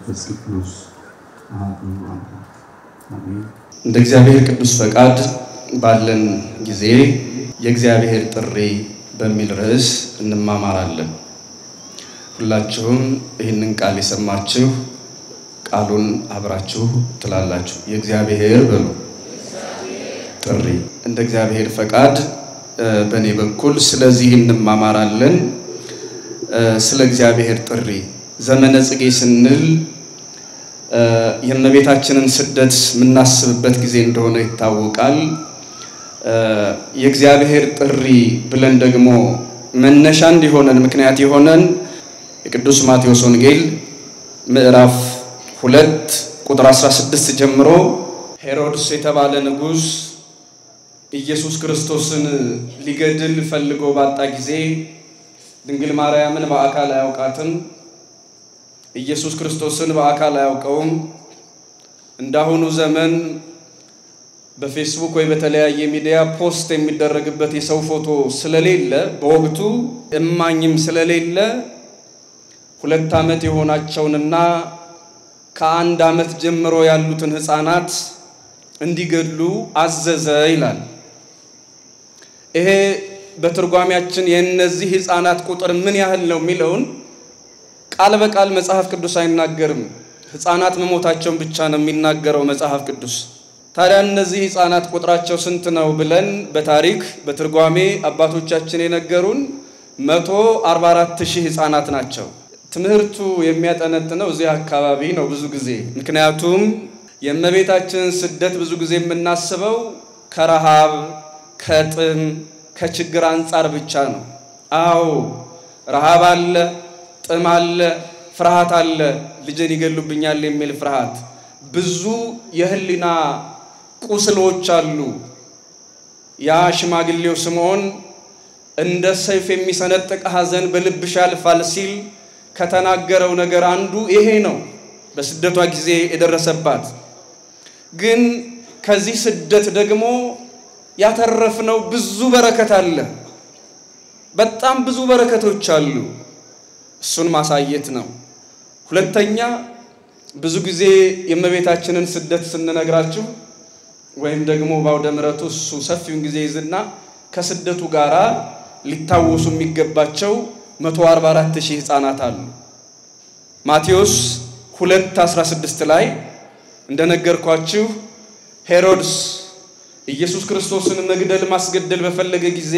መንፈስ ቅዱስ አሐዱ አምላክ አሜን። እንደ እግዚአብሔር ቅዱስ ፈቃድ ባለን ጊዜ የእግዚአብሔር ጥሪ በሚል ርዕስ እንማማራለን። ሁላችሁም ይህንን ቃል የሰማችሁ ቃሉን አብራችሁ ትላላችሁ። የእግዚአብሔር በሉ ጥሪ። እንደ እግዚአብሔር ፈቃድ በእኔ በኩል ስለዚህ እንማማራለን። ስለ እግዚአብሔር ጥሪ ዘመነ ጽጌ ስንል የእመቤታችንን ስደት የምናስብበት ጊዜ እንደሆነ ይታወቃል። የእግዚአብሔር ጥሪ ብለን ደግሞ መነሻ እንዲሆነን ምክንያት የሆነን የቅዱስ ማቴዎስ ወንጌል ምዕራፍ ሁለት ቁጥር 16 ጀምሮ ሄሮድስ የተባለ ንጉሥ ኢየሱስ ክርስቶስን ሊገድል ፈልጎ ባጣ ጊዜ ድንግል ማርያምን በአካል አያውቃትም። ኢየሱስ ክርስቶስን በአካል አያውቀውም። እንዳሁኑ ዘመን በፌስቡክ ወይ በተለያየ ሚዲያ ፖስት የሚደረግበት የሰው ፎቶ ስለሌለ በወቅቱ እማኝም ስለሌለ ሁለት ዓመት የሆናቸውንና ከአንድ ዓመት ጀምሮ ያሉትን ሕፃናት እንዲገድሉ አዘዘ ይላል። ይሄ በትርጓሜያችን የእነዚህ ሕፃናት ቁጥር ምን ያህል ነው የሚለውን ቃል በቃል መጽሐፍ ቅዱስ አይናገርም። ሕፃናት መሞታቸውን ብቻ ነው የሚናገረው መጽሐፍ ቅዱስ። ታዲያ እነዚህ ሕፃናት ቁጥራቸው ስንት ነው ብለን በታሪክ በትርጓሜ አባቶቻችን የነገሩን መቶ አርባ አራት ሺህ ሕፃናት ናቸው። ትምህርቱ የሚያጠነጥነው እዚህ አካባቢ ነው ብዙ ጊዜ ምክንያቱም የእመቤታችንን ስደት ብዙ ጊዜ የምናስበው ከረሃብ ከጥም ከችግር አንጻር ብቻ ነው። አዎ ረሃብ አለ፣ ጥም አለ፣ ፍርሃት አለ። ልጅን ይገሉብኛል የሚል ፍርሃት፣ ብዙ የህሊና ቁስሎች አሉ። ያ ሽማግሌው ስምዖን እንደ ሰይፍ የሚሰነጥቅ ሐዘን በልብሽ ያልፋል ሲል ከተናገረው ነገር አንዱ ይሄ ነው። በስደቷ ጊዜ የደረሰባት ግን ከዚህ ስደት ደግሞ ያተረፍነው ብዙ በረከት አለ። በጣም ብዙ በረከቶች አሉ። እሱን ማሳየት ነው። ሁለተኛ ብዙ ጊዜ የእመቤታችንን ስደት ስንነግራችሁ ወይም ደግሞ በአውደ ምሕረቱ እሱ ሰፊውን ጊዜ ይዝና ከስደቱ ጋር ሊታወሱ የሚገባቸው 144 ሺህ ሕፃናት አሉ። ማቴዎስ 2 16 ላይ እንደነገርኳችሁ ሄሮድስ ኢየሱስ ክርስቶስን መግደል ማስገደል በፈለገ ጊዜ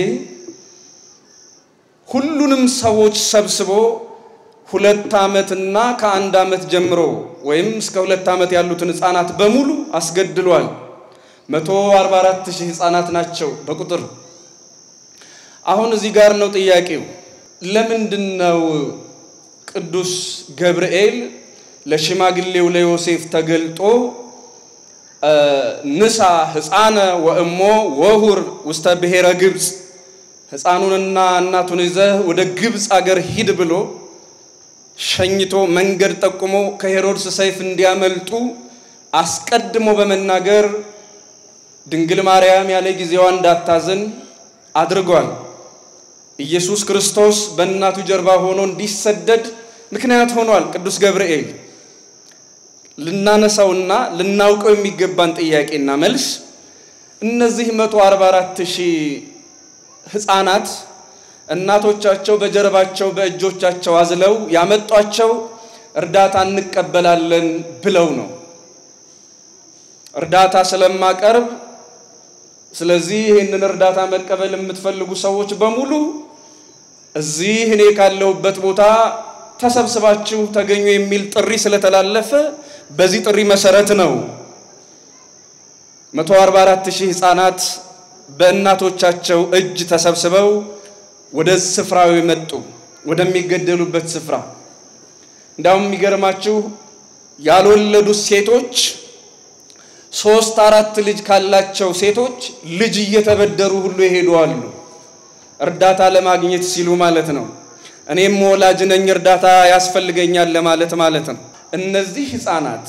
ሁሉንም ሰዎች ሰብስቦ ሁለት ዓመትና ከአንድ ዓመት ጀምሮ ወይም እስከ ሁለት ዓመት ያሉትን ሕፃናት በሙሉ አስገድሏል። 144 ሺህ ሕፃናት ናቸው በቁጥር። አሁን እዚህ ጋር ነው ጥያቄው። ለምንድን ነው ቅዱስ ገብርኤል ለሽማግሌው ለዮሴፍ ተገልጦ ንሳ ሕፃነ ወእሞ ወሁር ውስተ ብሔረ ግብፅ ሕፃኑንና እናቱን ይዘህ ወደ ግብፅ አገር ሂድ ብሎ ሸኝቶ መንገድ ጠቁሞ ከሄሮድስ ሰይፍ እንዲያመልጡ አስቀድሞ በመናገር ድንግል ማርያም ያለ ጊዜዋ እንዳታዝን አድርጓል። ኢየሱስ ክርስቶስ በእናቱ ጀርባ ሆኖ እንዲሰደድ ምክንያት ሆኗል። ቅዱስ ገብርኤል ልናነሳውና ልናውቀው የሚገባን ጥያቄና መልስ እነዚህ 144 ሺህ ሕፃናት እናቶቻቸው በጀርባቸው በእጆቻቸው አዝለው ያመጧቸው እርዳታ እንቀበላለን ብለው ነው። እርዳታ ስለማቀርብ ስለዚህ ይህንን እርዳታ መቀበል የምትፈልጉ ሰዎች በሙሉ እዚህ እኔ ካለሁበት ቦታ ተሰብስባችሁ ተገኙ የሚል ጥሪ ስለተላለፈ በዚህ ጥሪ መሰረት ነው 144 ሺህ ሕፃናት በእናቶቻቸው እጅ ተሰብስበው ወደ ስፍራው የመጡ ወደሚገደሉበት ስፍራ። እንዳውም የሚገርማችሁ ያልወለዱ ሴቶች ሶስት አራት ልጅ ካላቸው ሴቶች ልጅ እየተበደሩ ሁሉ ይሄዱ አሉ። እርዳታ ለማግኘት ሲሉ ማለት ነው። እኔም ወላጅ ነኝ እርዳታ ያስፈልገኛል ለማለት ማለት ነው። እነዚህ ሕፃናት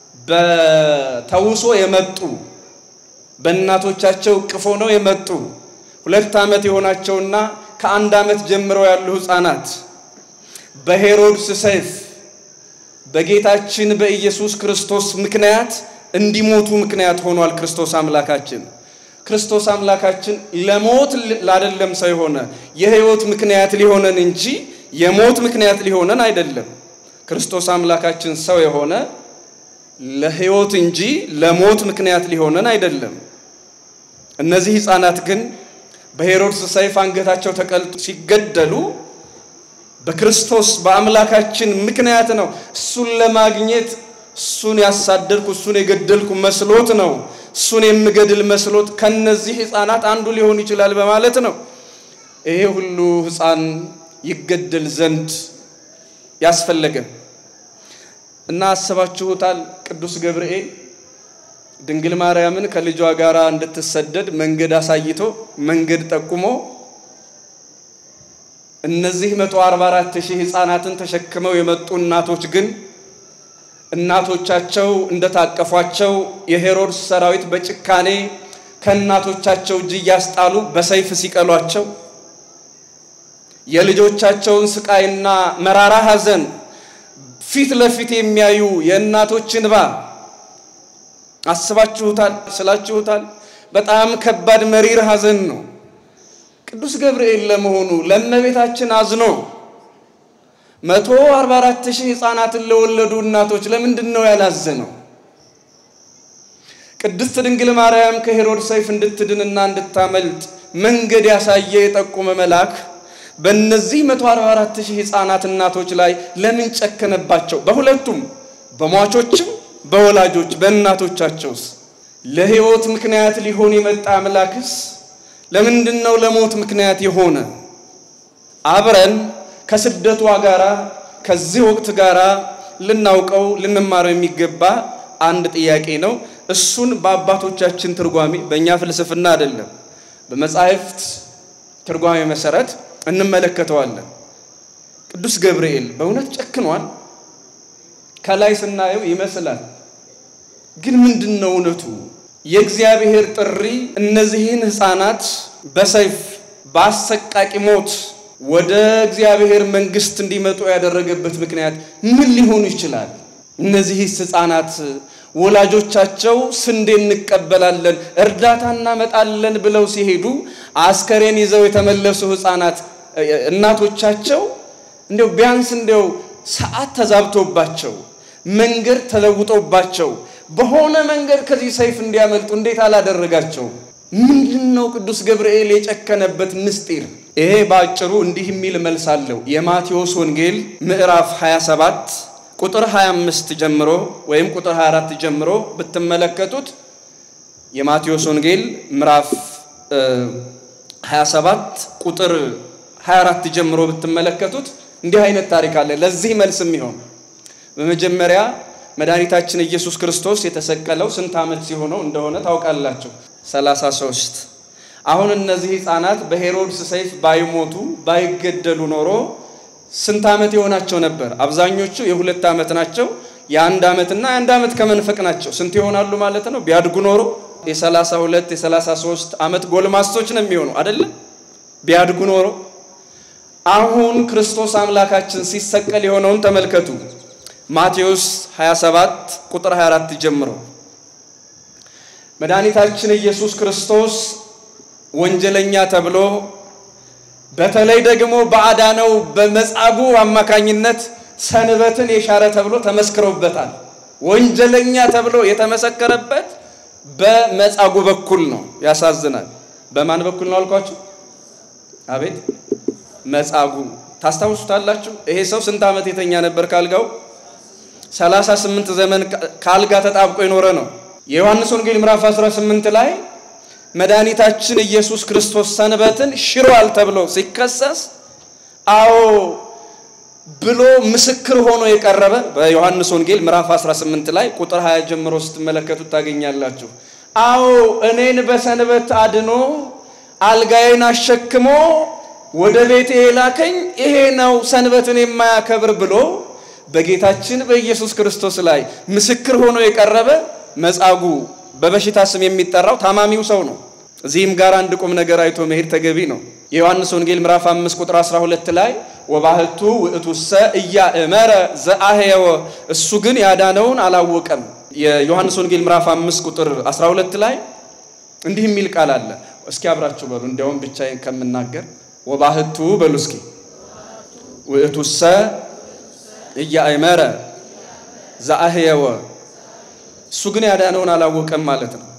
በተውሶ የመጡ በእናቶቻቸው ቅፎ ነው የመጡ ሁለት ዓመት የሆናቸውና ከአንድ ዓመት ጀምረው ያሉ ሕፃናት በሄሮድስ ሰይፍ በጌታችን በኢየሱስ ክርስቶስ ምክንያት እንዲሞቱ ምክንያት ሆኗል። ክርስቶስ አምላካችን ክርስቶስ አምላካችን ለሞት ላደለም ሰው የሆነ የሕይወት ምክንያት ሊሆነን እንጂ የሞት ምክንያት ሊሆነን አይደለም። ክርስቶስ አምላካችን ሰው የሆነ ለሕይወት እንጂ ለሞት ምክንያት ሊሆነን አይደለም። እነዚህ ሕፃናት ግን በሄሮድስ ሰይፍ አንገታቸው ተቀልጦ ሲገደሉ በክርስቶስ በአምላካችን ምክንያት ነው። እሱን ለማግኘት እሱን ያሳደድኩ እሱን የገደልኩ መስሎት ነው። እሱን የምገድል መስሎት ከነዚህ ሕፃናት አንዱ ሊሆን ይችላል በማለት ነው ይሄ ሁሉ ሕፃን ይገደል ዘንድ ያስፈለገ እና አስባችሁታል። ቅዱስ ገብርኤል ድንግል ማርያምን ከልጇ ጋር እንድትሰደድ መንገድ አሳይቶ መንገድ ጠቁሞ እነዚህ 144 ሺህ ሕፃናትን ተሸክመው የመጡ እናቶች ግን እናቶቻቸው እንደታቀፏቸው የሄሮድስ ሰራዊት በጭካኔ ከእናቶቻቸው እጅ እያስጣሉ በሰይፍ ሲቀሏቸው የልጆቻቸውን ስቃይና መራራ ሐዘን ፊት ለፊት የሚያዩ የእናቶች እንባ አስባችሁታል? ስላችሁታል? በጣም ከባድ መሪር ሐዘን ነው። ቅዱስ ገብርኤል ለመሆኑ ለእመቤታችን አዝኖ መቶ አርባ አራት ሺህ ሕፃናትን ለወለዱ እናቶች ለምንድን ነው ያላዘነው? ቅድስት ድንግል ማርያም ከሄሮድስ ሰይፍ እንድትድንና እንድታመልጥ መንገድ ያሳየ የጠቆመ መልአክ በእነዚህ 144 ሺህ ሕፃናት እናቶች ላይ ለምን ጨከነባቸው? በሁለቱም በሟቾችም በወላጆች በእናቶቻቸውስ ለሕይወት ምክንያት ሊሆን የመጣ አምላክስ ለምንድን ነው ለሞት ምክንያት የሆነ? አብረን ከስደቷ ጋራ ከዚህ ወቅት ጋራ ልናውቀው ልንማረው የሚገባ አንድ ጥያቄ ነው። እሱን በአባቶቻችን ትርጓሜ በእኛ ፍልስፍና አይደለም፣ በመጻሕፍት ትርጓሜ መሰረት እንመለከተዋለን። ቅዱስ ገብርኤል በእውነት ጨክኗል? ከላይ ስናየው ይመስላል። ግን ምንድን ነው እውነቱ? የእግዚአብሔር ጥሪ እነዚህን ሕፃናት በሰይፍ በአሰቃቂ ሞት ወደ እግዚአብሔር መንግሥት እንዲመጡ ያደረገበት ምክንያት ምን ሊሆኑ ይችላል? እነዚህስ ሕፃናት ወላጆቻቸው ስንዴ እንቀበላለን፣ እርዳታ እናመጣለን ብለው ሲሄዱ አስከሬን ይዘው የተመለሱ ሕፃናት እናቶቻቸው እንዲያው ቢያንስ እንዲያው ሰዓት ተዛብቶባቸው መንገድ ተለውጦባቸው በሆነ መንገድ ከዚህ ሰይፍ እንዲያመልጡ እንዴት አላደረጋቸው? ምንድን ነው ቅዱስ ገብርኤል የጨከነበት ምስጢር? ይሄ በአጭሩ እንዲህ የሚል መልስ አለው። የማቴዎስ ወንጌል ምዕራፍ 27 ቁጥር 25 ጀምሮ ወይም ቁጥር 24 ጀምሮ ብትመለከቱት የማቴዎስ ወንጌል ምዕራፍ 27 ቁጥር 24 ጀምሮ ብትመለከቱት እንዲህ አይነት ታሪክ አለ። ለዚህ መልስ የሚሆን በመጀመሪያ መድኃኒታችን ኢየሱስ ክርስቶስ የተሰቀለው ስንት ዓመት ሲሆነው እንደሆነ ታውቃላችሁ? 33 አሁን እነዚህ ሕፃናት በሄሮድስ ሰይፍ ባይሞቱ ባይገደሉ ኖሮ ስንት ዓመት የሆናቸው ነበር? አብዛኞቹ የሁለት ዓመት ናቸው። የአንድ ዓመትና የአንድ ዓመት ከመንፈቅ ናቸው። ስንት ይሆናሉ ማለት ነው? ቢያድጉ ኖሮ የሰላሳ ሁለት የሰላሳ ሶስት ዓመት ጎልማሶች ነው የሚሆኑ አይደለም? ቢያድጉ ኖሮ አሁን ክርስቶስ አምላካችን ሲሰቀል የሆነውን ተመልከቱ። ማቴዎስ 27 ቁጥር 24 ጀምሮ መድኃኒታችን ኢየሱስ ክርስቶስ ወንጀለኛ ተብሎ በተለይ ደግሞ በአዳነው በመጻጉዕ አማካኝነት ሰንበትን የሻረ ተብሎ ተመስክሮበታል። ወንጀለኛ ተብሎ የተመሰከረበት በመጻጉዕ በኩል ነው። ያሳዝናል። በማን በኩል ነው አልኳችሁ? አቤት መጻጉዕ ታስታውሱታላችሁ። ይሄ ሰው ስንት ዓመት የተኛ ነበር ካልጋው? ሰላሳ ስምንት ዘመን ካልጋ ተጣብቆ የኖረ ነው። የዮሐንስ ወንጌል ምዕራፍ 18 ላይ መድኃኒታችን ኢየሱስ ክርስቶስ ሰንበትን ሽሯል ተብሎ ሲከሰስ አዎ ብሎ ምስክር ሆኖ የቀረበ በዮሐንስ ወንጌል ምዕራፍ 18 ላይ ቁጥር 20 ጀምሮ ስትመለከቱት ታገኛላችሁ። አዎ እኔን በሰንበት አድኖ አልጋዬን አሸክሞ ወደ ቤቴ የላከኝ ይሄ ነው ሰንበትን የማያከብር ብሎ በጌታችን በኢየሱስ ክርስቶስ ላይ ምስክር ሆኖ የቀረበ መጻጉዕ በበሽታ ስም የሚጠራው ታማሚው ሰው ነው። እዚህም ጋር አንድ ቁም ነገር አይቶ መሄድ ተገቢ ነው። የዮሐንስ ወንጌል ምዕራፍ 5 ቁጥር 12 ላይ ወባህቱ ውእቱሰ እያእመረ ዘአህየወ እሱ ግን ያዳነውን አላወቀም። የዮሐንስ ወንጌል ምዕራፍ 5 ቁጥር 12 ላይ እንዲህ የሚል ቃል አለ። እስኪ አብራችሁ በሉ። እንዲያውም ብቻዬን ከምናገር ወባህቱ በሉ እስኪ ውእቱሰ እያእመረ ዘአህየወ እሱ ግን ያዳነውን አላወቀም ማለት ነው።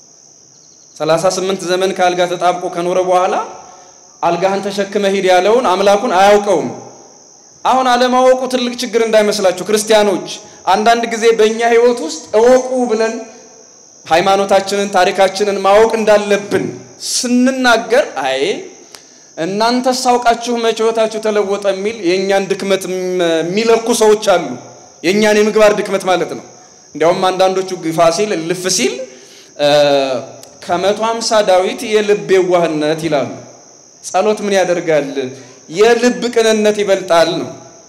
38 ዘመን ከአልጋ ተጣብቆ ከኖረ በኋላ አልጋህን ተሸክመ ሂድ ያለውን አምላኩን አያውቀውም። አሁን አለማወቁ ትልቅ ችግር እንዳይመስላችሁ ክርስቲያኖች። አንዳንድ ጊዜ በእኛ ሕይወት ውስጥ እወቁ ብለን ሃይማኖታችንን፣ ታሪካችንን ማወቅ እንዳለብን ስንናገር አይ እናንተ ሳውቃችሁ መቼ ሕይወታችሁ ተለወጠ የሚል የእኛን ድክመት የሚለኩ ሰዎች አሉ። የእኛን የምግባር ድክመት ማለት ነው። እንዲያውም አንዳንዶቹ ግፋ ሲል ልፍ ሲል ከመቶ ሃምሳ ዳዊት የልብ የዋህነት ይላሉ። ጸሎት ምን ያደርጋል? የልብ ቅንነት ይበልጣል ነው።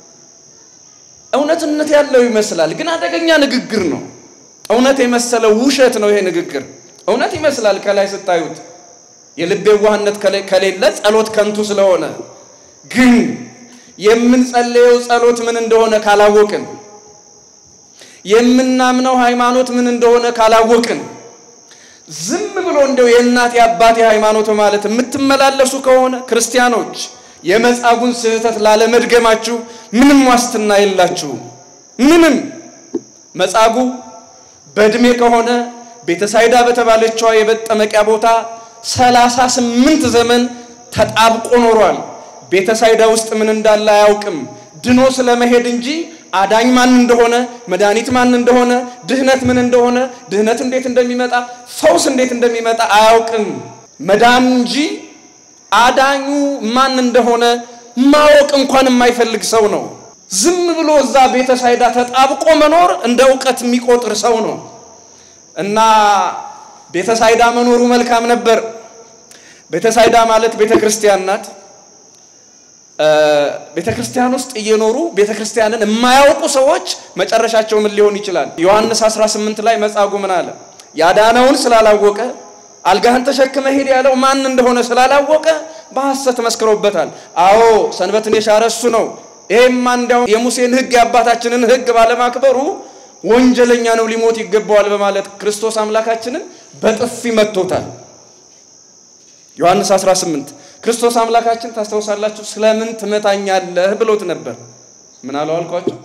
እውነትነት ያለው ይመስላል፣ ግን አደገኛ ንግግር ነው። እውነት የመሰለው ውሸት ነው ይሄ ንግግር። እውነት ይመስላል ከላይ ስታዩት፣ የልብ የዋህነት ከሌለ ጸሎት ከንቱ ስለሆነ፣ ግን የምንጸልየው ጸሎት ምን እንደሆነ ካላወቅን፣ የምናምነው ሃይማኖት ምን እንደሆነ ካላወቅን ዝም ብሎ እንደው የእናት የአባቴ ሃይማኖት ማለት የምትመላለሱ ከሆነ ክርስቲያኖች የመጻጉን ስህተት ላለመድገማችሁ ምንም ዋስትና የላችሁም። ምንም መጻጉ በእድሜ ከሆነ ቤተሳይዳ በተባለችዋ የመጠመቂያ ቦታ ሰላሳ ስምንት ዘመን ተጣብቆ ኖሯል። ቤተሳይዳ ውስጥ ምን እንዳለ አያውቅም። ድኖ ስለመሄድ እንጂ አዳኝ ማን እንደሆነ መድኃኒት ማን እንደሆነ ድህነት ምን እንደሆነ ድህነት እንዴት እንደሚመጣ ፈውስ እንዴት እንደሚመጣ አያውቅም። መዳን እንጂ አዳኙ ማን እንደሆነ ማወቅ እንኳን የማይፈልግ ሰው ነው። ዝም ብሎ እዛ ቤተሳይዳ ተጣብቆ መኖር እንደ እውቀት የሚቆጥር ሰው ነው። እና ቤተሳይዳ መኖሩ መልካም ነበር። ቤተሳይዳ ማለት ቤተ ክርስቲያን ናት። ቤተ ክርስቲያን ውስጥ እየኖሩ ቤተ ክርስቲያንን የማያውቁ ሰዎች መጨረሻቸው ምን ሊሆን ይችላል? ዮሐንስ 18 ላይ መጻጉዕ ምን አለ? ያዳነውን ስላላወቀ አልጋህን ተሸክመ ሄድ ያለው ማን እንደሆነ ስላላወቀ በሐሰት መስክሮበታል። አዎ ሰንበትን የሻረ እሱ ነው። ይሄማ እንዲያውም የሙሴን ሕግ የአባታችንን ሕግ ባለማክበሩ ወንጀለኛ ነው፣ ሊሞት ይገባዋል በማለት ክርስቶስ አምላካችንን በጥፊ መቶታል። ዮሐንስ 18 ክርስቶስ አምላካችን ታስታውሳላችሁ፣ ስለምን ትመታኛለህ ብሎት ነበር። ምን አለው አልኳቸው?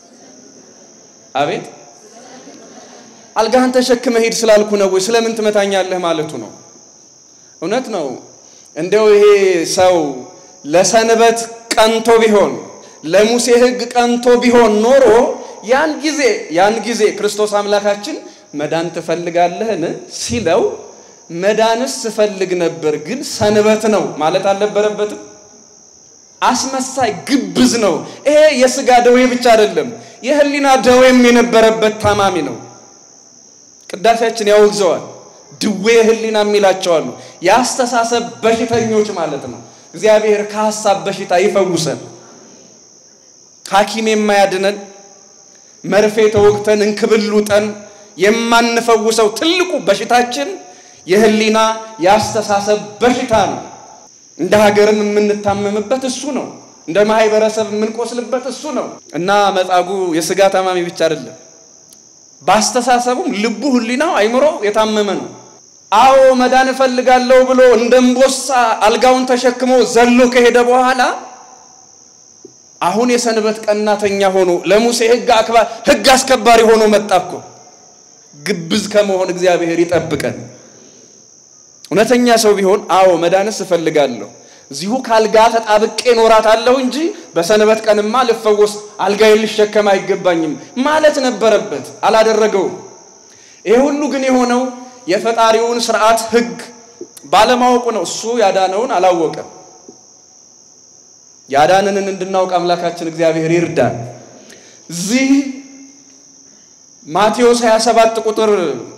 አቤት አልጋህን ተሸክመ ሂድ ስላልኩ ነው ወይ? ስለምን ትመታኛለህ ማለቱ ነው። እውነት ነው። እንደው ይሄ ሰው ለሰንበት ቀንቶ ቢሆን ለሙሴ ሕግ ቀንቶ ቢሆን ኖሮ ያን ጊዜ ያን ጊዜ ክርስቶስ አምላካችን መዳን ትፈልጋለህን ሲለው መዳንስ ስፈልግ ነበር ግን ሰንበት ነው ማለት አልነበረበትም። አስመሳይ ግብዝ ነው። ይሄ የስጋ ደዌ ብቻ አይደለም፣ የህሊና ደዌም የነበረበት ታማሚ ነው። ቅዳሴያችን ያወግዘዋል። ድዌ ህሊና የሚላቸዋሉ የአስተሳሰብ በሽተኞች ማለት ነው። እግዚአብሔር ከሀሳብ በሽታ ይፈውሰን። ሐኪም የማያድነን መርፌ ተወግተን እንክብል ውጠን የማንፈውሰው ትልቁ በሽታችን የህሊና የአስተሳሰብ በሽታ ነው። እንደ ሀገርም የምንታመምበት እሱ ነው። እንደ ማህበረሰብ የምንቆስልበት እሱ ነው እና መጻጉዕ የስጋ ታማሚ ብቻ አይደለም፣ በአስተሳሰቡም ልቡ፣ ህሊናው፣ አይምሮ የታመመ ነው። አዎ መዳን እፈልጋለሁ ብሎ እንደ እምቦሳ አልጋውን ተሸክሞ ዘሎ ከሄደ በኋላ አሁን የሰንበት ቀናተኛ ሆኖ ለሙሴ ህግ አስከባሪ ሆኖ መጣ እኮ። ግብዝ ከመሆን እግዚአብሔር ይጠብቀን። እውነተኛ ሰው ቢሆን አዎ መዳንስ እፈልጋለሁ እዚሁ ከአልጋ ተጣብቄ እኖራታለሁ እንጂ በሰንበት ቀንማ ልፈወስ አልጋዬን ልሸከም አይገባኝም ማለት ነበረበት። አላደረገውም። ይሄ ሁሉ ግን የሆነው የፈጣሪውን ስርዓት ህግ ባለማወቁ ነው። እሱ ያዳነውን አላወቀም። ያዳነንን እንድናውቅ አምላካችን እግዚአብሔር ይርዳን። እዚህ ማቴዎስ 27 ቁጥር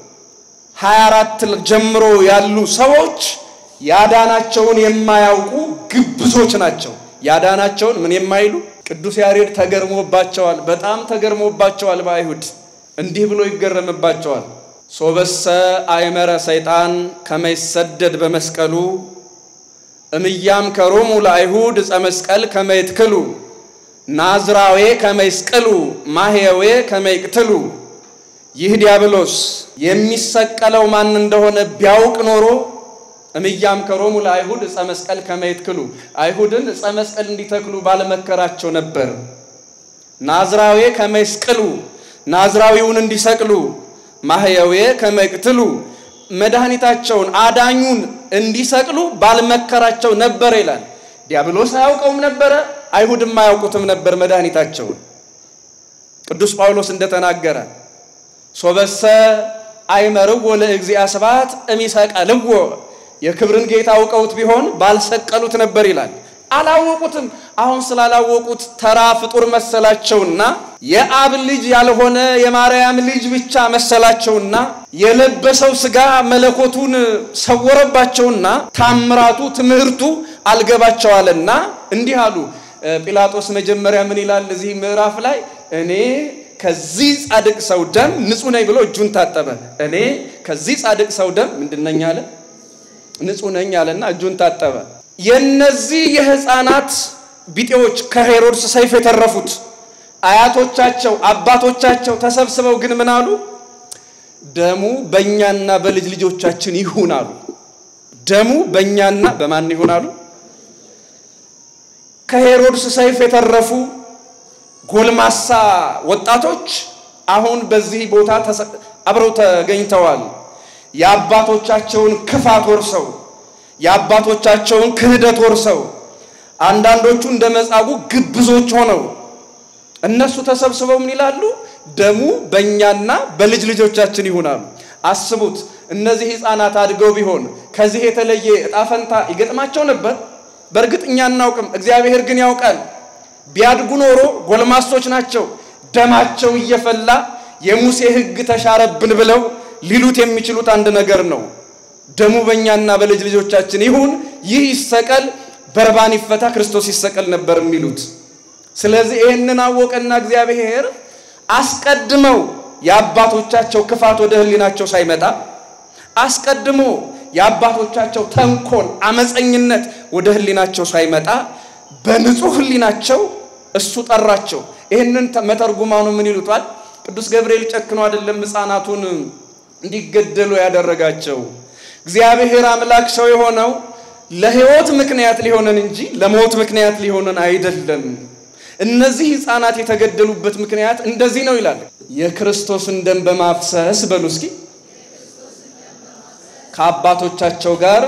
24 ጀምሮ ያሉ ሰዎች ያዳናቸውን የማያውቁ ግብዞች ናቸው። ያዳናቸውን ምን የማይሉ ቅዱስ ያሬድ ተገርሞባቸዋል። በጣም ተገርሞባቸዋል። በአይሁድ እንዲህ ብሎ ይገረምባቸዋል። ሶበሰ አይመረ ሰይጣን ከመይሰደድ በመስቀሉ እምያም ከሮሙ ለአይሁድ ዕፀ መስቀል ከመይትክሉ ናዝራዌ ከመይስቅሉ ማህየዌ ከመይቅትሉ ይህ ዲያብሎስ የሚሰቀለው ማን እንደሆነ ቢያውቅ ኖሮ እምያም ከሮሙ ለአይሁድ ዕፀ መስቀል ከመይትክሉ አይሁድን ዕፀ መስቀል እንዲተክሉ ባለመከራቸው ነበር። ናዝራዌ ከመይስቅሉ ናዝራዊውን እንዲሰቅሉ ማህየዌ ከመይቅትሉ መድኃኒታቸውን አዳኙን እንዲሰቅሉ ባልመከራቸው ነበር ይላል። ዲያብሎስ አያውቀውም ነበረ፣ አይሁድም አያውቁትም ነበር መድኃኒታቸውን። ቅዱስ ጳውሎስ እንደተናገረ ሶበሰ አይመርዎ ለእግዚአ ስብሐት እሚሰቀልዎ የክብርን ጌታ አውቀውት ቢሆን ባልሰቀሉት ነበር ይላል። አላወቁትም። አሁን ስላላወቁት ተራ ፍጡር መሰላቸውና የአብ ልጅ ያልሆነ የማርያም ልጅ ብቻ መሰላቸውና የለበሰው ሥጋ መለኮቱን ሰወረባቸውና ታምራቱ ትምህርቱ አልገባቸዋልና እንዲህ አሉ። ጲላጦስ መጀመሪያ ምን ይላል እዚህ ምዕራፍ ላይ እኔ ከዚህ ጻድቅ ሰው ደም ንጹሕ ነኝ ብሎ እጁን ታጠበ። እኔ ከዚህ ጻድቅ ሰው ደም ምንድን ነኝ አለ? ንጹሕ ነኝ አለና እጁን ታጠበ። የነዚህ የሕፃናት ቢጤዎች ከሄሮድስ ሰይፍ የተረፉት አያቶቻቸው አባቶቻቸው ተሰብስበው ግን ምን አሉ? ደሙ በእኛና በልጅ ልጆቻችን ይሁን አሉ። ደሙ በእኛና በማን ይሁን አሉ? ከሄሮድስ ሰይፍ የተረፉ ጎልማሳ ወጣቶች አሁን በዚህ ቦታ አብረው ተገኝተዋል። የአባቶቻቸውን ክፋት ወርሰው የአባቶቻቸውን ክህደት ወርሰው አንዳንዶቹ እንደ መጻጉዕ ግብዞች ሆነው እነሱ ተሰብስበው ምን ይላሉ? ደሙ በእኛና በልጅ ልጆቻችን ይሁናሉ። አስቡት፣ እነዚህ ሕፃናት አድገው ቢሆን ከዚህ የተለየ እጣ ፈንታ ይገጥማቸው ነበር? በእርግጥ እኛ አናውቅም፣ እግዚአብሔር ግን ያውቃል። ቢያድጉ ኖሮ ጎልማሶች ናቸው። ደማቸው እየፈላ የሙሴ ሕግ ተሻረብን ብለው ሊሉት የሚችሉት አንድ ነገር ነው። ደሙ በእኛና በልጅ ልጆቻችን ይሁን፣ ይህ ይሰቀል፣ በርባን ይፈታ፣ ክርስቶስ ይሰቀል ነበር የሚሉት። ስለዚህ ይህንን አወቀና እግዚአብሔር አስቀድመው የአባቶቻቸው ክፋት ወደ ሕሊናቸው ሳይመጣ አስቀድሞ የአባቶቻቸው ተንኮል፣ አመፀኝነት ወደ ሕሊናቸው ሳይመጣ በንጹህ ሕሊናቸው እሱ ጠራቸው። ይህንን መተርጉማኑ ምን ይሉታል? ቅዱስ ገብርኤል ጨክኖ አይደለም ሕፃናቱን እንዲገደሉ ያደረጋቸው። እግዚአብሔር አምላክ ሰው የሆነው ለሕይወት ምክንያት ሊሆነን እንጂ ለሞት ምክንያት ሊሆነን አይደለም። እነዚህ ሕፃናት የተገደሉበት ምክንያት እንደዚህ ነው ይላል። የክርስቶስን ደም በማፍሰስ በሉ እስኪ ከአባቶቻቸው ጋር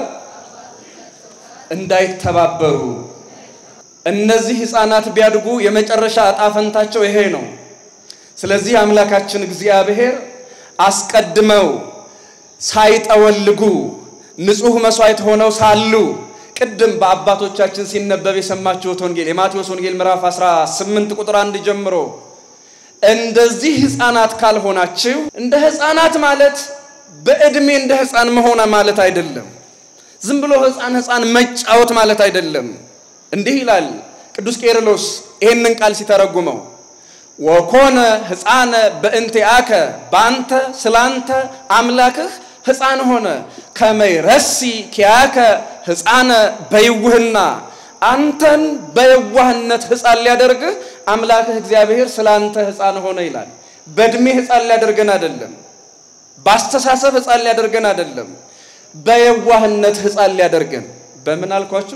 እንዳይተባበሩ እነዚህ ሕፃናት ቢያድጉ የመጨረሻ ዕጣ ፈንታቸው ይሄ ነው። ስለዚህ አምላካችን እግዚአብሔር አስቀድመው ሳይጠወልጉ ንጹሕ መሥዋዕት ሆነው ሳሉ ቅድም በአባቶቻችን ሲነበብ የሰማችሁት ወንጌል የማቴዎስ ወንጌል ምዕራፍ 18 ቁጥር አንድ ጀምሮ እንደዚህ ሕፃናት ካልሆናችሁ እንደ ሕፃናት ማለት በዕድሜ እንደ ሕፃን መሆን ማለት አይደለም። ዝም ብሎ ሕፃን ሕፃን መጫወት ማለት አይደለም። እንዲህ ይላል ቅዱስ ቄርሎስ ይህንን ቃል ሲተረጉመው ወኮነ ሕፃነ በእንቲአከ በአንተ ስላንተ አምላክህ ሕፃን ሆነ ከመይረሲ ኪያከ ሕፃነ በይውህና አንተን በየዋህነት ሕፃን ሊያደርግህ አምላክህ እግዚአብሔር ስላንተ ሕፃን ሆነ ይላል። በዕድሜ ሕፃን ሊያደርገን አይደለም። በአስተሳሰብ ሕፃን ሊያደርገን አይደለም። በየዋህነት ሕፃን ሊያደርገን በምን አልኳችሁ?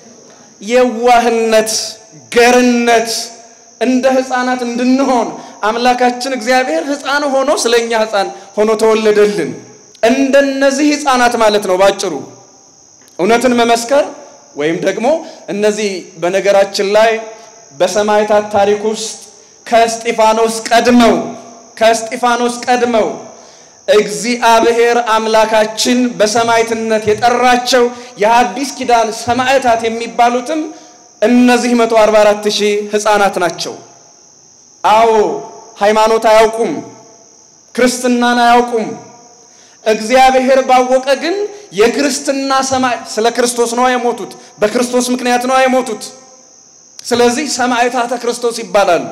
የዋህነት ገርነት እንደ ሕፃናት እንድንሆን አምላካችን እግዚአብሔር ሕፃን ሆኖ ስለኛ ሕፃን ሆኖ ተወለደልን። እንደነዚህ ሕፃናት ማለት ነው ባጭሩ። እውነትን መመስከር ወይም ደግሞ እነዚህ በነገራችን ላይ በሰማዕታት ታሪክ ውስጥ ከእስጢፋኖስ ቀድመው ከእስጢፋኖስ ቀድመው እግዚአብሔር አምላካችን በሰማዕትነት የጠራቸው የሐዲስ ኪዳን ሰማዕታት የሚባሉትም እነዚህ 144 ሺህ ሕፃናት ናቸው። አዎ ሃይማኖት አያውቁም፣ ክርስትናን አያውቁም። እግዚአብሔር ባወቀ ግን የክርስትና ሰማይ ስለ ክርስቶስ ነው የሞቱት፣ በክርስቶስ ምክንያት ነው የሞቱት። ስለዚህ ሰማዕታተ ክርስቶስ ይባላሉ።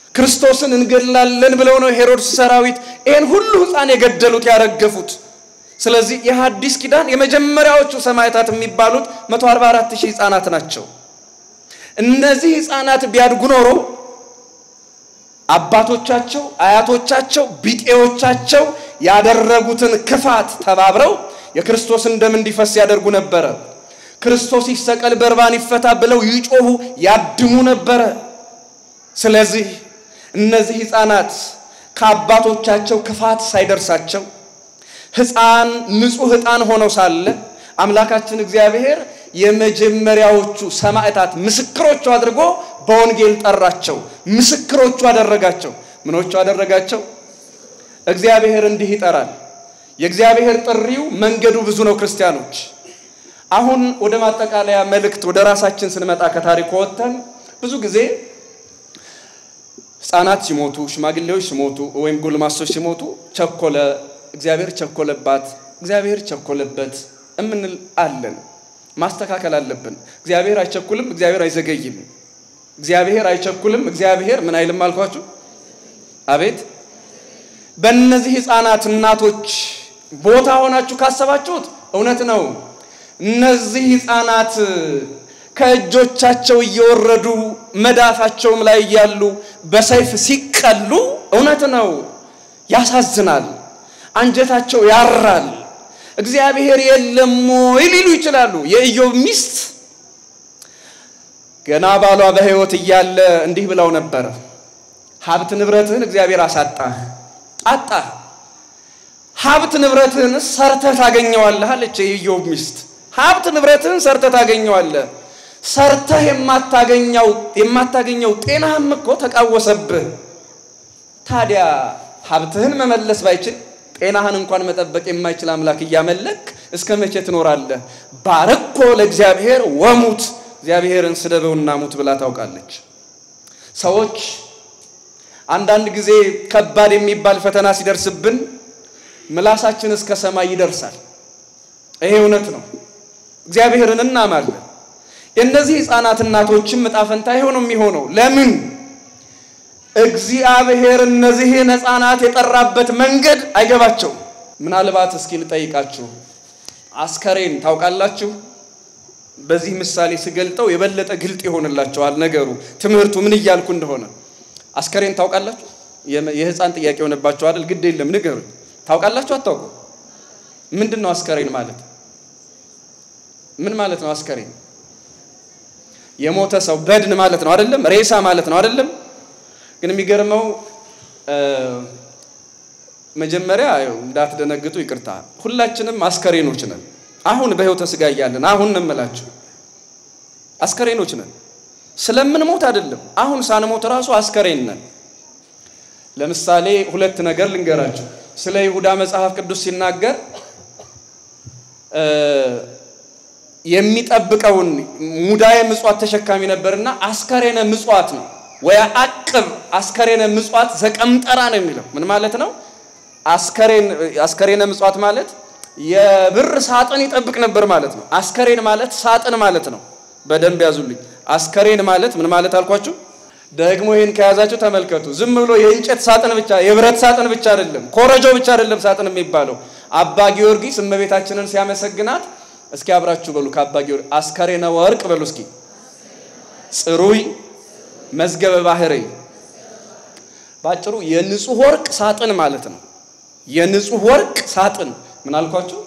ክርስቶስን እንገድላለን ብለው ነው ሄሮድስ ሰራዊት ይህን ሁሉ ሕፃን የገደሉት ያረገፉት። ስለዚህ የሐዲስ ኪዳን የመጀመሪያዎቹ ሰማዕታት የሚባሉት 144 ሺህ ሕፃናት ናቸው። እነዚህ ሕፃናት ቢያድጉ ኖሮ አባቶቻቸው፣ አያቶቻቸው፣ ቢጤዎቻቸው ያደረጉትን ክፋት ተባብረው የክርስቶስን ደም እንዲፈስ ያደርጉ ነበረ። ክርስቶስ ይሰቀል፣ በርባን ይፈታ ብለው ይጮሁ ያድሙ ነበረ። ስለዚህ እነዚህ ሕፃናት ከአባቶቻቸው ክፋት ሳይደርሳቸው ሕፃን ንጹሕ ሕፃን ሆነው ሳለ አምላካችን እግዚአብሔር የመጀመሪያዎቹ ሰማዕታት ምስክሮቹ አድርጎ በወንጌል ጠራቸው። ምስክሮቹ አደረጋቸው። ምኖቹ አደረጋቸው? እግዚአብሔር እንዲህ ይጠራል። የእግዚአብሔር ጥሪው መንገዱ ብዙ ነው። ክርስቲያኖች አሁን ወደ ማጠቃለያ መልእክት ወደ ራሳችን ስንመጣ ከታሪኩ ወጥተን ብዙ ጊዜ ሕፃናት ሲሞቱ፣ ሽማግሌዎች ሲሞቱ ወይም ጎልማሶች ሲሞቱ ቸኮለ፣ እግዚአብሔር ቸኮለባት፣ እግዚአብሔር ቸኮለበት እምንል አለን። ማስተካከል አለብን። እግዚአብሔር አይቸኩልም፣ እግዚአብሔር አይዘገይም። እግዚአብሔር አይቸኩልም፣ እግዚአብሔር ምን አይልም አልኳችሁ? አቤት በእነዚህ ሕፃናት እናቶች ቦታ ሆናችሁ ካሰባችሁት እውነት ነው። እነዚህ ሕፃናት ከእጆቻቸው እየወረዱ መዳፋቸውም ላይ እያሉ በሰይፍ ሲቀሉ እውነት ነው፣ ያሳዝናል፣ አንጀታቸው ያራል። እግዚአብሔር የለም ወይ ሊሉ ይችላሉ። የኢዮብ ሚስት ገና ባሏ በሕይወት እያለ እንዲህ ብለው ነበረ፣ ሀብት ንብረትህን እግዚአብሔር አሳጣህ አጣህ፣ ሀብት ንብረትህን ሰርተህ ታገኘዋለህ አለች የኢዮብ ሚስት። ሀብት ንብረትህን ሰርተህ ታገኘዋለህ። ሰርተህ የማታገኘው የማታገኘው ጤናህም እኮ ተቃወሰብህ። ታዲያ ሀብትህን መመለስ ባይችል ጤናህን እንኳን መጠበቅ የማይችል አምላክ እያመለክ እስከ መቼ ትኖራለህ? ባረኮ ለእግዚአብሔር ወሙት፣ እግዚአብሔርን ስደበውና ሙት ብላ ታውቃለች። ሰዎች አንዳንድ ጊዜ ከባድ የሚባል ፈተና ሲደርስብን ምላሳችን እስከ ሰማይ ይደርሳል። ይሄ እውነት ነው። እግዚአብሔርን እናማለን። የእነዚህ ሕፃናት እናቶችም ዕጣ ፈንታ ይሄው ነው የሚሆነው። ለምን? እግዚአብሔር እነዚህን ሕፃናት የጠራበት መንገድ አይገባቸውም። ምናልባት እስኪ ልጠይቃችሁ፣ አስከሬን ታውቃላችሁ? በዚህ ምሳሌ ስገልጠው የበለጠ ግልጥ ይሆንላቸዋል ነገሩ፣ ትምህርቱ ምን እያልኩ እንደሆነ። አስከሬን ታውቃላችሁ? የሕፃን ጥያቄ የሆነባቸው አይደል? ግድ የለም ንገሩኝ። ታውቃላችሁ? አታውቁ? ምንድን ነው አስከሬን ማለት? ምን ማለት ነው አስከሬን? የሞተ ሰው በድን ማለት ነው አይደለም? ሬሳ ማለት ነው አይደለም? ግን የሚገርመው መጀመሪያ እንዳትደነግጡ ይቅርታ፣ ሁላችንም አስከሬኖች ነን። አሁን በሕይወተ ሥጋ እያለን አሁን እንምላችሁ አስከሬኖች ነን። ስለምንሞት አይደለም። አሁን ሳንሞት ራሱ አስከሬን ነን። ለምሳሌ ሁለት ነገር ልንገራችሁ። ስለ ይሁዳ መጽሐፍ ቅዱስ ሲናገር የሚጠብቀውን ሙዳየ ምጽዋት ተሸካሚ ነበርና አስከሬነ ምጽዋት ነው ወይ አቅብ አስከሬነ ምጽዋት ዘቀምጠራ ነው የሚለው። ምን ማለት ነው? አስከሬነ ምጽዋት ማለት የብር ሳጥን ይጠብቅ ነበር ማለት ነው። አስከሬን ማለት ሳጥን ማለት ነው። በደንብ ያዙልኝ። አስከሬን ማለት ምን ማለት አልኳችሁ? ደግሞ ይህን ከያዛችሁ ተመልከቱ። ዝም ብሎ የእንጨት ሳጥን ብቻ የብረት ሳጥን ብቻ አይደለም፣ ኮረጆ ብቻ አይደለም ሳጥን የሚባለው። አባ ጊዮርጊስ እመቤታችንን ሲያመሰግናት እስኪ አብራችሁ በሉ ከአባ ጊዮርጊስ አስከሬነ ወርቅ በሉ እስኪ ጽሩይ መዝገበ ባህሪ ባጭሩ የንጹህ ወርቅ ሳጥን ማለት ነው። የንጹህ ወርቅ ሳጥን ምን አልኳችሁ?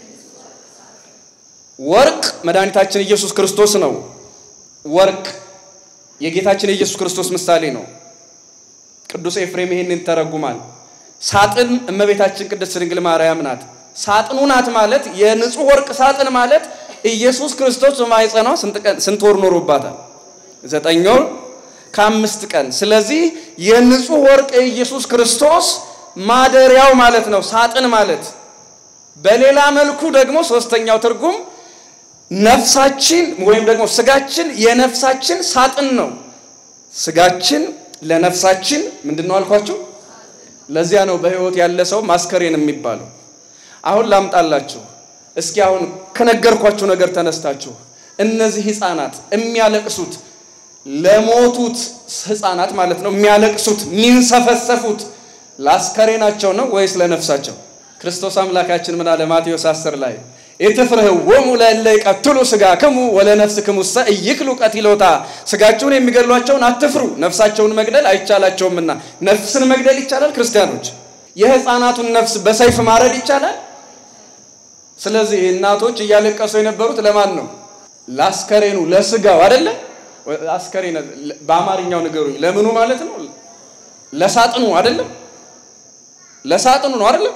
ወርቅ መድኃኒታችን ኢየሱስ ክርስቶስ ነው። ወርቅ የጌታችን የኢየሱስ ክርስቶስ ምሳሌ ነው። ቅዱስ ኤፍሬም ይህንን ተረጉማል። ሳጥን እመቤታችን ቅድስት ድንግል ማርያም ናት። ሳጥኑ ናት ማለት የንጹህ ወርቅ ሳጥን ማለት ኢየሱስ ክርስቶስ በማኅፀኗ ስንት ወር ኖሮባታል? ዘጠኝ ወር ከአምስት ቀን። ስለዚህ የንጹህ ወርቅ የኢየሱስ ክርስቶስ ማደሪያው ማለት ነው ሳጥን ማለት። በሌላ መልኩ ደግሞ ሶስተኛው ትርጉም ነፍሳችን ወይም ደግሞ ስጋችን የነፍሳችን ሳጥን ነው። ስጋችን ለነፍሳችን ምንድን ነው አልኳችሁ? ለዚያ ነው በሕይወት ያለ ሰው ማስከሬን የሚባለው። አሁን ላምጣላችሁ እስኪ አሁን ከነገርኳችሁ ነገር ተነስታችሁ እነዚህ ሕፃናት የሚያለቅሱት ለሞቱት ሕፃናት ማለት ነው የሚያለቅሱት የሚንሰፈሰፉት ለአስከሬናቸው ነው ወይስ ለነፍሳቸው? ክርስቶስ አምላካችን ምን አለ? ማቴዎስ 10 ላይ ኢትፍርህዎሙ ለእለ ይቀትሉ ሥጋክሙ ወለነፍስክሙሰ ኢይክሉ ቀቲሎታ። ሥጋቸውን የሚገድሏቸውን አትፍሩ፣ ነፍሳቸውን መግደል አይቻላቸውምና። ነፍስን መግደል ይቻላል? ክርስቲያኖች የሕፃናቱን ነፍስ በሰይፍ ማረድ ይቻላል? ስለዚህ እናቶች እያለቀሱ የነበሩት ለማን ነው? ለአስከሬኑ ለስጋው አይደለ? አስከሬን በአማርኛው ንገሩኝ፣ ለምኑ ማለት ነው? ለሳጥኑ አይደለም? ለሳጥኑ ነው አይደለም?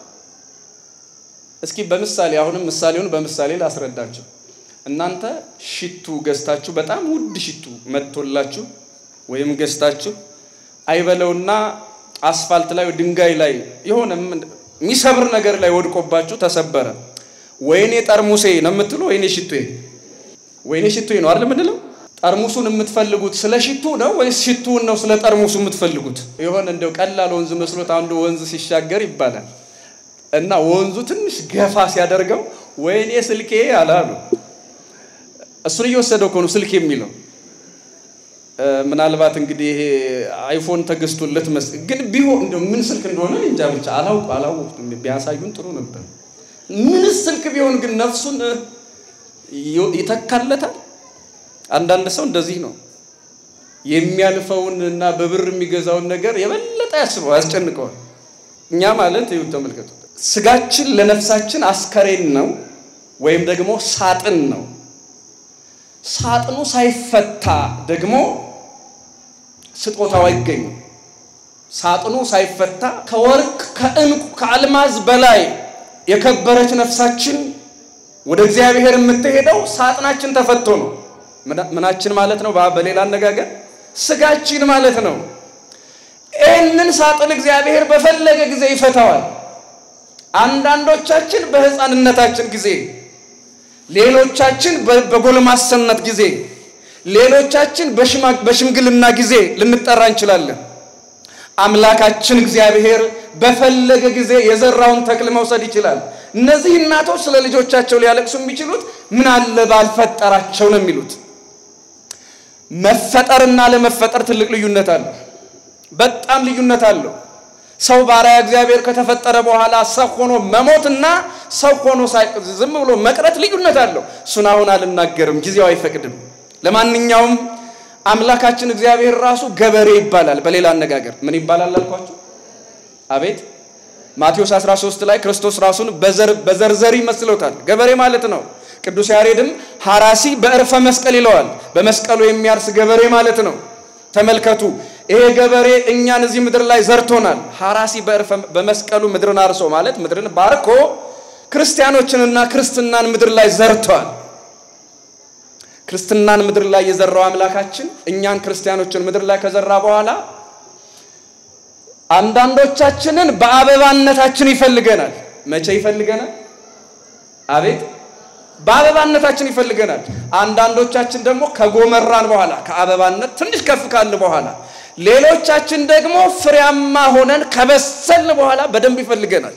እስኪ በምሳሌ አሁንም ምሳሌውን በምሳሌ ላስረዳችሁ። እናንተ ሽቱ ገዝታችሁ በጣም ውድ ሽቱ መጥቶላችሁ ወይም ገዝታችሁ አይበለውና አስፋልት ላይ ድንጋይ ላይ የሆነ የሚሰብር ነገር ላይ ወድቆባችሁ ተሰበረ። ወይኔ ጠርሙሴ ነው የምትሉ ወይኔ ሽቱዬ፣ ወይኔ ሽቱዬ ነው አይደል የምንለው? ጠርሙሱን የምትፈልጉት ስለ ሽቱ ነው ወይስ ሽቱውን ነው ስለ ጠርሙሱ የምትፈልጉት? የሆነ እንደው ቀላል ወንዝ መስሎት አንዱ ወንዝ ሲሻገር ይባላል እና ወንዙ ትንሽ ገፋ ሲያደርገው ወይኔ ስልኬ አላሉ። እሱን እየወሰደው እኮ ነው ስልክ የሚለው። ምናልባት እንግዲህ ይሄ አይፎን ተገዝቶለት መስ ግን ቢሆን እንደው ምን ስልክ እንደሆነ እንጃ ብቻ አላውቅ አላወቅኩም። ቢያሳዩን ጥሩ ነበር። ምን ስልክ ቢሆን ግን ነፍሱን ይተካለታል። አንዳንድ ሰው እንደዚህ ነው የሚያልፈውን እና በብር የሚገዛውን ነገር የበለጠ ያስበው ያስጨንቀዋል። እኛ ማለት ይኸው ተመልከቱ፣ ስጋችን ለነፍሳችን አስከሬን ነው ወይም ደግሞ ሳጥን ነው። ሳጥኑ ሳይፈታ ደግሞ ስጦታው አይገኝም። ሳጥኑ ሳይፈታ ከወርቅ ከዕንቁ ከአልማዝ በላይ የከበረች ነፍሳችን ወደ እግዚአብሔር የምትሄደው ሳጥናችን ተፈቶ ነው። ምናችን ማለት ነው? በሌላ አነጋገር ስጋችን ማለት ነው። ይህንን ሳጥን እግዚአብሔር በፈለገ ጊዜ ይፈታዋል። አንዳንዶቻችን በሕፃንነታችን ጊዜ፣ ሌሎቻችን በጎልማሰነት ጊዜ፣ ሌሎቻችን በሽምግልና ጊዜ ልንጠራ እንችላለን። አምላካችን እግዚአብሔር በፈለገ ጊዜ የዘራውን ተክል መውሰድ ይችላል። እነዚህ እናቶች ስለ ልጆቻቸው ሊያለቅሱ የሚችሉት ምን አለ ባልፈጠራቸው ነው የሚሉት። መፈጠርና ለመፈጠር ትልቅ ልዩነት አለው። በጣም ልዩነት አለው። ሰው ባሪያ እግዚአብሔር ከተፈጠረ በኋላ ሰው ሆኖ መሞትና ሰው ሆኖ ዝም ብሎ መቅረት ልዩነት አለው። እሱን አሁን አልናገርም፣ ጊዜው አይፈቅድም። ለማንኛውም አምላካችን እግዚአብሔር ራሱ ገበሬ ይባላል። በሌላ አነጋገር ምን ይባላል አልኳቸው? አቤት ማቴዎስ 13 ላይ ክርስቶስ ራሱን በዘርዘር ይመስሎታል። ገበሬ ማለት ነው። ቅዱስ ያሬድም ሐራሲ በዕርፈ መስቀል ይለዋል። በመስቀሉ የሚያርስ ገበሬ ማለት ነው። ተመልከቱ፣ ይሄ ገበሬ እኛን እዚህ ምድር ላይ ዘርቶናል። ሐራሲ በመስቀሉ ምድርን አርሶ ማለት ምድርን ባርኮ ክርስቲያኖችንና ክርስትናን ምድር ላይ ዘርቷል። ክርስትናን ምድር ላይ የዘራው አምላካችን እኛን ክርስቲያኖችን ምድር ላይ ከዘራ በኋላ አንዳንዶቻችንን በአበባነታችን ይፈልገናል። መቼ ይፈልገናል? አቤት በአበባነታችን ይፈልገናል። አንዳንዶቻችን ደግሞ ከጎመራን በኋላ ከአበባነት ትንሽ ከፍ ካልን በኋላ፣ ሌሎቻችን ደግሞ ፍሬያማ ሆነን ከበሰልን በኋላ በደንብ ይፈልገናል።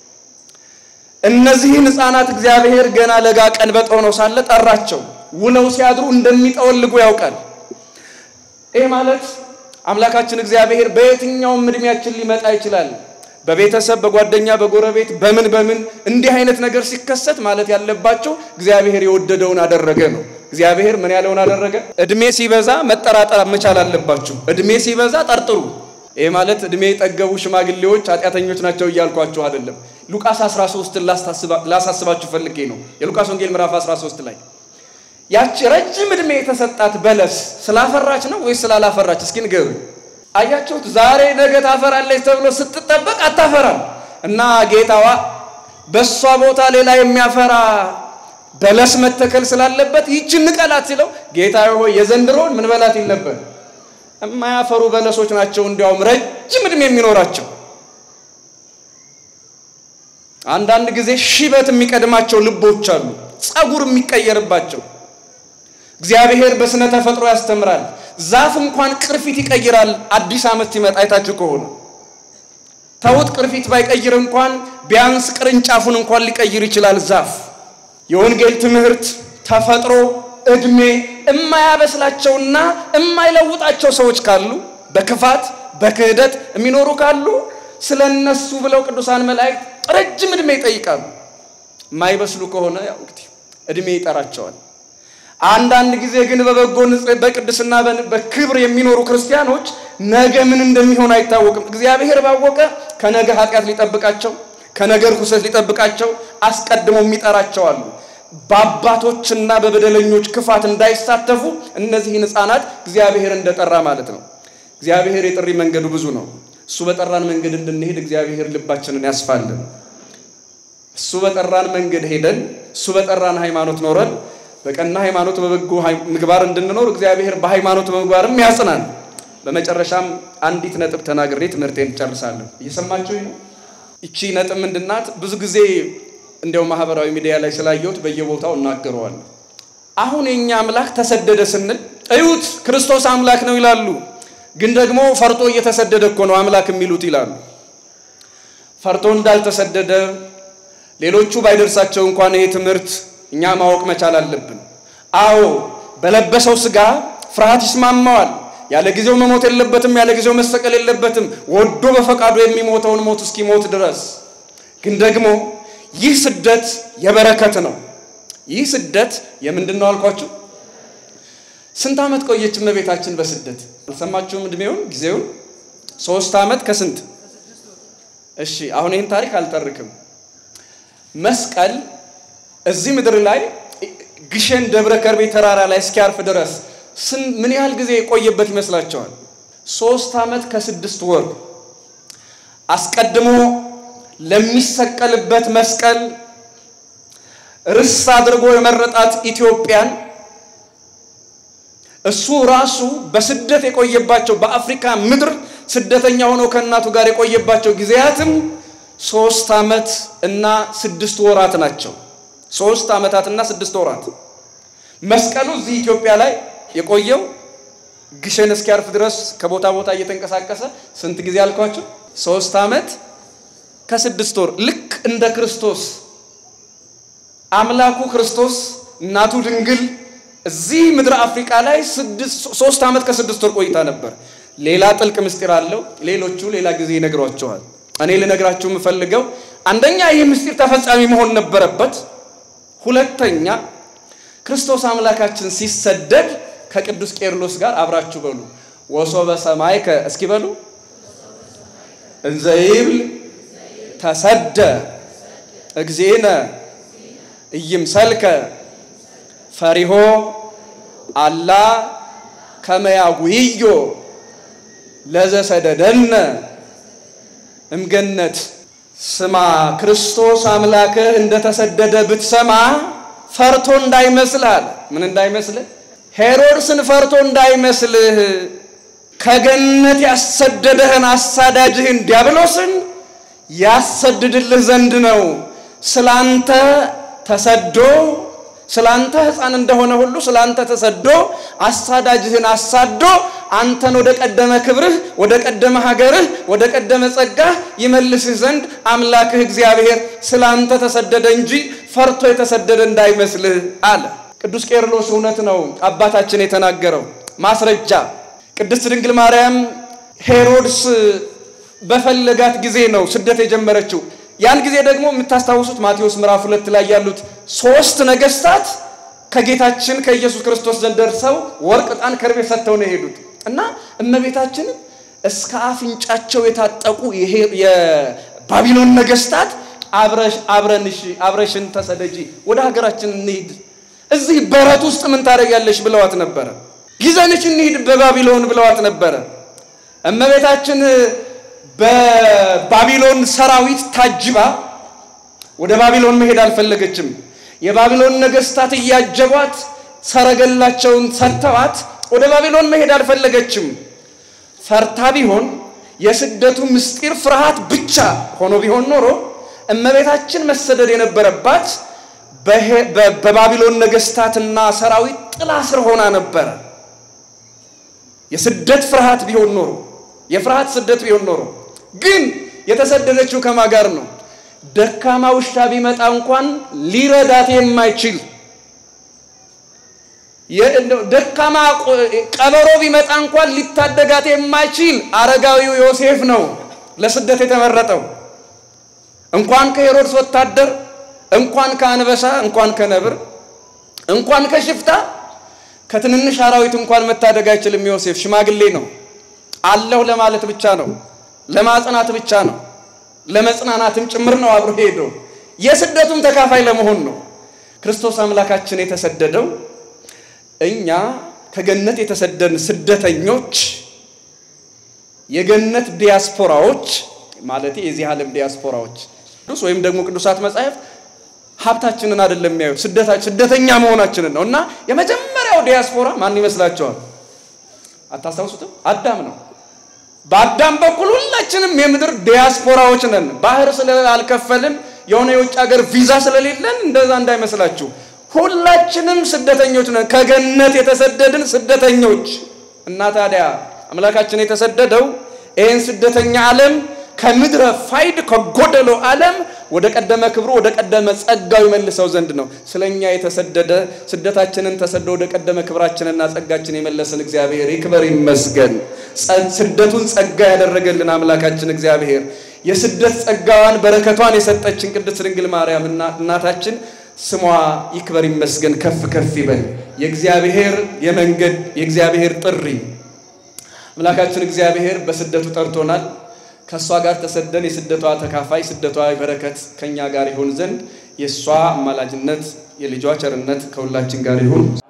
እነዚህን ሕፃናት እግዚአብሔር ገና ለጋ ቀንበጥ ሆነው ሳለ ጠራቸው። ውለው ሲያድሩ እንደሚጠወልጉ ያውቃል። ይህ ማለት አምላካችን እግዚአብሔር በየትኛውም እድሜያችን ሊመጣ ይችላል። በቤተሰብ፣ በጓደኛ፣ በጎረቤት በምን በምን እንዲህ አይነት ነገር ሲከሰት ማለት ያለባቸው እግዚአብሔር የወደደውን አደረገ ነው። እግዚአብሔር ምን ያለውን አደረገ። እድሜ ሲበዛ መጠራጠር መቻል አለባችሁ። እድሜ ሲበዛ ጠርጥሩ። ይህ ማለት እድሜ የጠገቡ ሽማግሌዎች ኃጢአተኞች ናቸው እያልኳችሁ አይደለም። ሉቃስ 13 ላሳስባችሁ ፈልጌ ነው። የሉቃስ ወንጌል ምዕራፍ 13 ላይ ያቺ ረጅም ዕድሜ የተሰጣት በለስ ስላፈራች ነው ወይስ ስላላፈራች? እስኪ ንገሩኝ። አያችሁት? ዛሬ ነገ ታፈራለች ተብሎ ስትጠበቅ አታፈራም። እና ጌታዋ በእሷ ቦታ ሌላ የሚያፈራ በለስ መተከል ስላለበት ይችን ንቀላት ሲለው ጌታ ሆይ የዘንድሮውን ምን በላት ይል ነበር። የማያፈሩ በለሶች ናቸው እንዲያውም ረጅም ዕድሜ የሚኖራቸው። አንዳንድ ጊዜ ሽበት የሚቀድማቸው ልቦች አሉ፣ ጸጉር የሚቀየርባቸው እግዚአብሔር በስነ ተፈጥሮ ያስተምራል። ዛፍ እንኳን ቅርፊት ይቀይራል። አዲስ ዓመት ሲመጣ አይታችሁ ከሆነ ተውት፣ ቅርፊት ባይቀይር እንኳን ቢያንስ ቅርንጫፉን እንኳን ሊቀይር ይችላል ዛፍ። የወንጌል ትምህርት፣ ተፈጥሮ፣ እድሜ የማያበስላቸውና የማይለውጣቸው ሰዎች ካሉ በክፋት በክህደት የሚኖሩ ካሉ ስለ እነሱ ብለው ቅዱሳን መላእክት ረጅም ዕድሜ ይጠይቃሉ። የማይበስሉ ከሆነ ያው እንግዲህ ዕድሜ ይጠራቸዋል። አንዳንድ ጊዜ ግን በበጎ በቅድስና በክብር የሚኖሩ ክርስቲያኖች ነገ ምን እንደሚሆን አይታወቅም። እግዚአብሔር ባወቀ ከነገ ኃጢአት ሊጠብቃቸው ከነገ ርኩሰት ሊጠብቃቸው አስቀድሞ የሚጠራቸው አሉ። በአባቶችና በበደለኞች ክፋት እንዳይሳተፉ እነዚህን ሕፃናት እግዚአብሔር እንደጠራ ማለት ነው። እግዚአብሔር የጥሪ መንገዱ ብዙ ነው። እሱ በጠራን መንገድ እንድንሄድ እግዚአብሔር ልባችንን ያስፋልን። እሱ በጠራን መንገድ ሄደን እሱ በጠራን ሃይማኖት ኖረን በቀና ሃይማኖት በበጎ ምግባር እንድንኖር እግዚአብሔር በሃይማኖት በምግባርም ያጽናል። በመጨረሻም አንዲት ነጥብ ተናግሬ ትምህርቴን እጨርሳለሁ። እየሰማችሁ ነው። ይቺ ነጥብ ምንድናት? ብዙ ጊዜ እንዲያው ማህበራዊ ሚዲያ ላይ ስላየሁት በየቦታው እናገረዋለሁ። አሁን የኛ አምላክ ተሰደደ ስንል እዩት፣ ክርስቶስ አምላክ ነው ይላሉ። ግን ደግሞ ፈርቶ እየተሰደደ እኮ ነው አምላክ የሚሉት ይላሉ። ፈርቶ እንዳልተሰደደ ሌሎቹ ባይደርሳቸው እንኳን ይሄ ትምህርት እኛ ማወቅ መቻል አለብን። አዎ በለበሰው ስጋ ፍርሃት ይስማማዋል። ያለ ጊዜው መሞት የለበትም። ያለ ጊዜው መሰቀል የለበትም። ወዶ በፈቃዱ የሚሞተውን ሞት እስኪሞት ድረስ ግን ደግሞ ይህ ስደት የበረከት ነው። ይህ ስደት የምንድን ነው አልኳችሁ? ስንት ዓመት ቆየች እመቤታችን በስደት አልሰማችሁም? እድሜውን ጊዜውን ሶስት ዓመት ከስንት እሺ፣ አሁን ይህን ታሪክ አልተርክም። መስቀል እዚህ ምድር ላይ ግሸን ደብረ ከርቤ ተራራ ላይ እስኪያርፍ ድረስ ምን ያህል ጊዜ የቆየበት ይመስላችኋል? ሶስት ዓመት ከስድስት ወር አስቀድሞ ለሚሰቀልበት መስቀል ርስ አድርጎ የመረጣት ኢትዮጵያን እሱ ራሱ በስደት የቆየባቸው በአፍሪካ ምድር ስደተኛ ሆኖ ከእናቱ ጋር የቆየባቸው ጊዜያትም ሶስት ዓመት እና ስድስት ወራት ናቸው። ሶስት ዓመታትና ስድስት ወራት መስቀሉ እዚህ ኢትዮጵያ ላይ የቆየው ግሸን እስኪያርፍ ድረስ ከቦታ ቦታ እየተንቀሳቀሰ ስንት ጊዜ አልኳቸው? ሶስት ዓመት ከስድስት ወር ልክ እንደ ክርስቶስ አምላኩ ክርስቶስ እናቱ ድንግል እዚህ ምድረ አፍሪካ ላይ ሶስት ዓመት ከስድስት ወር ቆይታ ነበር። ሌላ ጥልቅ ምስጢር አለው። ሌሎቹ ሌላ ጊዜ ይነግሯቸዋል። እኔ ልነግራችሁ የምፈልገው አንደኛ ይህ ምስጢር ተፈጻሚ መሆን ነበረበት። ሁለተኛ ክርስቶስ አምላካችን ሲሰደድ ከቅዱስ ቄርሎስ ጋር አብራችሁ በሉ ወሶበ ሰማይከ እስኪ በሉ እንዘ ይብል ተሰደ እግዚእነ ኢይምሰልከ ፈሪሆ አላ ከመያጉዮ ለዘሰደደነ እምገነት ስማ ክርስቶስ አምላክህ እንደተሰደደ ብትሰማ ፈርቶ እንዳይመስልህ ምን እንዳይመስልህ ሄሮድስን ፈርቶ እንዳይመስልህ ከገነት ያሰደደህን አሳዳጅህን ዲያብሎስን ያሰድድልህ ዘንድ ነው። ስላንተ ተሰዶ ስላንተ ሕፃን እንደሆነ ሁሉ ስላንተ ተሰዶ አሳዳጅህን አሳዶ አንተን ወደ ቀደመ ክብርህ፣ ወደ ቀደመ ሀገርህ፣ ወደ ቀደመ ጸጋህ ይመልስህ ዘንድ አምላክህ እግዚአብሔር ስላንተ ተሰደደ እንጂ ፈርቶ የተሰደደ እንዳይመስልህ አለ። ቅዱስ ቄርሎስ እውነት ነው አባታችን የተናገረው ማስረጃ ቅድስት ድንግል ማርያም ሄሮድስ በፈለጋት ጊዜ ነው ስደት የጀመረችው። ያን ጊዜ ደግሞ የምታስታውሱት ማቴዎስ ምዕራፍ ሁለት ላይ ያሉት ሶስት ነገስታት ከጌታችን ከኢየሱስ ክርስቶስ ዘንድ ደርሰው ወርቅ፣ ዕጣን፣ ከርቤ ሰጥተው ነው የሄዱት እና እመቤታችንን እስከ አፍንጫቸው የታጠቁ የባቢሎን ነገስታት አብረንሽ አብረሽን ተሰደጂ ወደ ሀገራችን እንሂድ፣ እዚህ በረት ውስጥ ምን ታደርጊያለሽ ብለዋት ነበረ። ይዘንሽ እንሂድ በባቢሎን ብለዋት ነበረ። እመቤታችን በባቢሎን ሰራዊት ታጅባ ወደ ባቢሎን መሄድ አልፈለገችም። የባቢሎን ነገስታት እያጀቧት ሰረገላቸውን ሰጥተዋት ወደ ባቢሎን መሄድ አልፈለገችም። ፈርታ ቢሆን የስደቱ ምስጢር ፍርሃት ብቻ ሆኖ ቢሆን ኖሮ እመቤታችን መሰደድ የነበረባት በባቢሎን ነገስታትና ሰራዊት ጥላ ስር ሆና ነበረ። የስደት ፍርሃት ቢሆን ኖሮ የፍርሃት ስደት ቢሆን ኖሮ ግን የተሰደደችው ከማ ጋር ነው? ደካማ ውሻ ቢመጣ እንኳን ሊረዳት የማይችል ደካማ ቀበሮ ቢመጣ እንኳን ሊታደጋት የማይችል አረጋዊው ዮሴፍ ነው። ለስደት የተመረጠው። እንኳን ከሄሮድስ ወታደር፣ እንኳን ከአንበሳ፣ እንኳን ከነብር፣ እንኳን ከሽፍታ፣ ከትንንሽ አራዊት እንኳን መታደግ አይችልም። ዮሴፍ ሽማግሌ ነው። አለሁ ለማለት ብቻ ነው፣ ለማጽናት ብቻ ነው፣ ለመጽናናትም ጭምር ነው አብሮ ሄዶ የስደቱም ተካፋይ ለመሆን ነው። ክርስቶስ አምላካችን የተሰደደው እኛ ከገነት የተሰደድን ስደተኞች የገነት ዲያስፖራዎች ማለት የዚህ ዓለም ዲያስፖራዎች ቅዱስ ወይም ደግሞ ቅዱሳት መጻሕፍት ሀብታችንን አይደለም የሚያዩት ስደተኛ መሆናችንን ነው። እና የመጀመሪያው ዲያስፖራ ማን ይመስላችኋል? አታስታውሱትም? አዳም ነው። በአዳም በኩል ሁላችንም የምድር ዲያስፖራዎች ነን። ባህር ስላልከፈልን የሆነ የውጭ ሀገር ቪዛ ስለሌለን እንደዛ እንዳይመስላችሁ። ሁላችንም ስደተኞች ነን፣ ከገነት የተሰደድን ስደተኞች። እና ታዲያ አምላካችን የተሰደደው ይህን ስደተኛ ዓለም ከምድረ ፋይድ ከጎደሎ ዓለም ወደ ቀደመ ክብሩ ወደ ቀደመ ጸጋው ይመልሰው ዘንድ ነው። ስለኛ የተሰደደ ስደታችንን ተሰዶ ወደ ቀደመ ክብራችንና ጸጋችን የመለሰን እግዚአብሔር ይክበር ይመስገን። ስደቱን ጸጋ ያደረገልን አምላካችን እግዚአብሔር የስደት ጸጋዋን በረከቷን የሰጠችን ቅድስት ድንግል ማርያም እናታችን ስሟ ይክበር ይመስገን፣ ከፍ ከፍ ይበል። የእግዚአብሔር የመንገድ የእግዚአብሔር ጥሪ አምላካችን እግዚአብሔር በስደቱ ጠርቶናል። ከእሷ ጋር ተሰደን የስደቷ ተካፋይ ስደቷ በረከት ከእኛ ጋር ይሆን ዘንድ የእሷ አማላጅነት የልጇ ቸርነት ከሁላችን ጋር ይሁን።